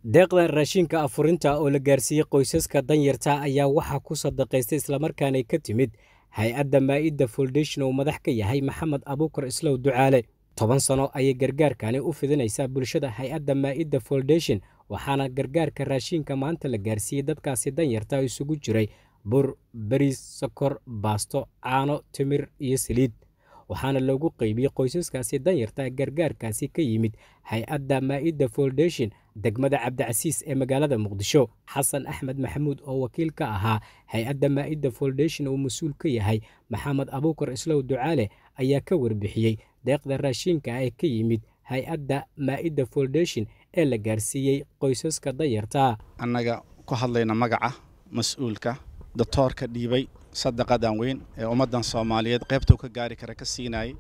deeqdan raashinka afurinta oo la gaarsiiyey qoysaska danyarta ayaa waxaa ku sadaqaystay islamarkaana ka timid hay-adda maa'idda foundation oo madax ka yahay maxamed abuukar islow ducaale toban sano ayay gargaarkani u fidinaysaa bulshada hay-adda maa'idda foundation waxaana gargaarka raashinka maanta la gaarsiiyey dadkaasi danyarta isugu jiray bur bariis sokor baasto caano timir iyo saliid waxaana loogu qeybiyey qoysaskaasi danyarta gargaarkaasi ka yimid hay-adda maa'idda foundation degmada cabdicasiis ee magaalada muqdisho xasan axmed maxamuud oo wakiil ka ahaa hay-adda maa'idda foundation oo mas-uul ka yahay maxamed abuukar islow ducaale ayaa ka warbixiyey deeqda raashinka ee ka yimid hay-adda maa'idda foundation ee la gaarsiiyey qoysaska danyarta annaga ku hadlayna magaca mas-uulka doctoorka dhiibay sadaqadan weyn ee ummaddan soomaaliyeed qaybtuu ka gaari kara ka siinayay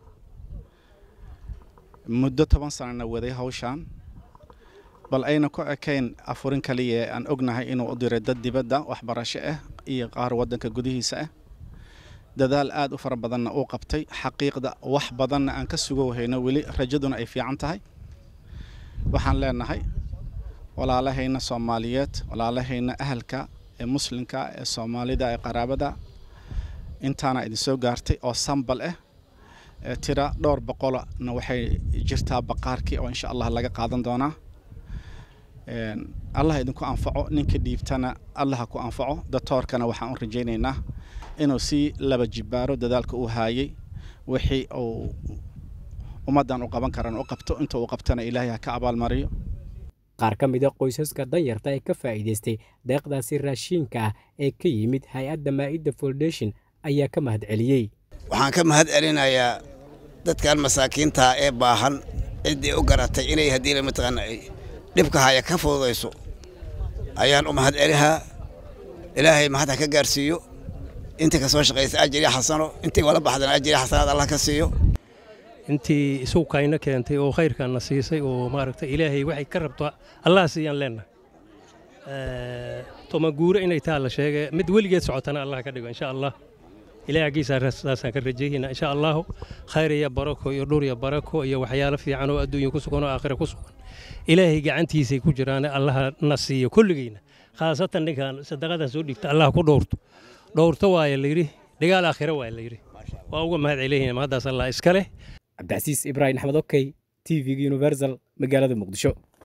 muddo toban sanana waday hawshaan bal ayna ku ekayn afurin kaliya ee aan ognahay inuu u diray dad dibadda waxbarasho ah iyo qaar waddanka gudihiisa ah dadaal aad u fara badanna uu qabtay xaqiiqda wax badanna aan ka sugo hayno weli rajaduna ay fiican tahay waxaan leenahay walaalahayna soomaaliyeed walaalahayna ahalka ee muslimka ee soomaalida ee qaraabada intaana idin soo gaartay oo sambal ah tira dhowr boqolna waxay jirtaa baqaarkii oo insha allah laga qaadan doonaa allah idinku anfaco ninka dhiibtana allah ku anfaco doctoorkana waxaan u rajaynaynaa inuu sii laba jibaaro dadaalka uu haayay wixii uu ummaddan u qaban karan u qabto inta uu qabtana ilaahay ha ka abaalmariyo qaar ka mida qoysaska danyarta ee ka faa'iidaystay deeqdaasi raashiinka ah ee ka yimid hay-adda maa'idda foundation ayaa ka mahad celiyey waxaan ka mahad celinayaa dadkan masaakiintaa ee baahan ciddii u garatay inay haddii mataqaana dhibka haya ka fududayso ayaan u mahad celihaa ilaahay mahad ha ka gaarsiiyo intii ka soo shaqaysa ajiri xasano intii wala baxdana ajiri xasanaad allah ka siiyo intii isuukayna keentay oo khayrkaanna siisay oo maaragtay ilaahay waxay ka rabto allah siiyaan leennahay tomaguure inay taa la sheegay mid weligeed socotana allah ka dhigo insha allah ilaahay aggiisaa saasaan ka rajaynaynaa insha allahu khayr iyo barako iyo dhur iyo barako iyo waxyaalo fiican oo adduunya ku sugan oo aakhira ku sugan ilaahay gacantiisay ku jiraan allaha na siiyo kulligeyna khaasatan ninkan sadaqadan soo dhiibta allah ku dhowrto dhowrto waaya layidhi dhigaal aakhira waaya layidhi waa uga mahad celinayna mahaddaas allah iska leh cabdicasiis ibraahim axmed okey t v-ga universal magaalada muqdisho